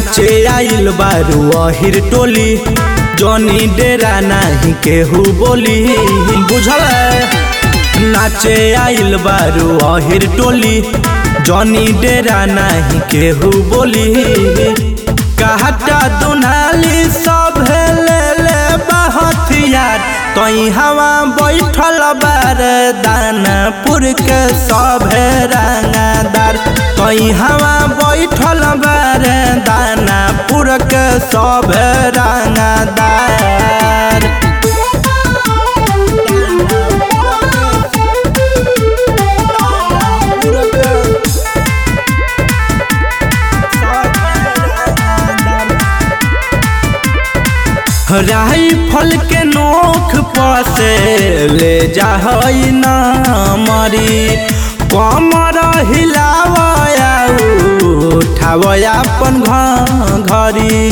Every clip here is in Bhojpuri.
नाचे आइल बारू अहिर टोली जनी डेरा नाही केहू बोली बुझल नाचे आइल बारू अहिर टोली जनी डेरा नाही केहू बोली कहता दुनाली सब ले ले बहथियार तई हवा बैठल बार दानपुर के सब रंगदार तई हवा बैठल बार दानापुर के सब रंगदार राइफल के नोख पसे ले जाहई ना मरी कमर हिलावया उठावया अपन घरी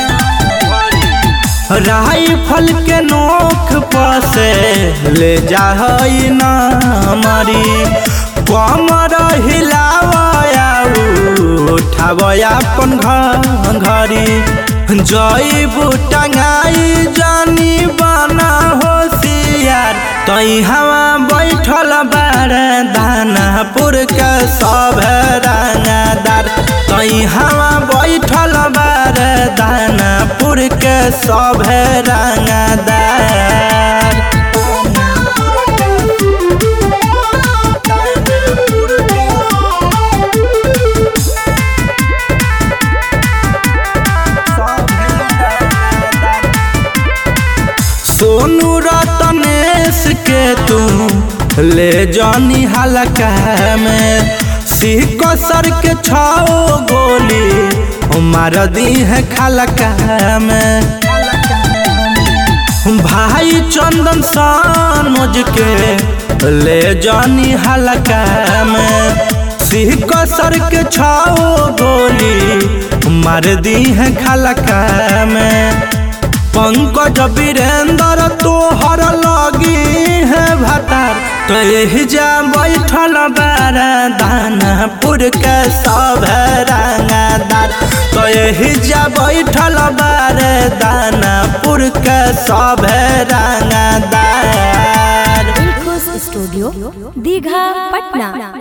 राइफल के नोख पसे ले जाहई ना मरी कमर हिलावया उठावया अपन घरी जईबू टंगाई जानी बना होशियार तई हवा बैठल बार दानापुर के सब रंगदार तई हवा बैठल बार दानापुर के सब रंगदार सोनू रतनेश के तू ले जानी हलका में सिक सर के छाओ गोली मार दी है खलका में भाई चंदन सानोज के ले जानी हलका में सिक सर के छाओ गोली मार दी है खलका में पंकज वीरेंद्र तोहर लगी है भतार तो यही जा बैठल बार दानापुर के सब रंगदार तो यही जा बैठल बार दानापुर के सब रंगदार स्टूडियो दीघा पटना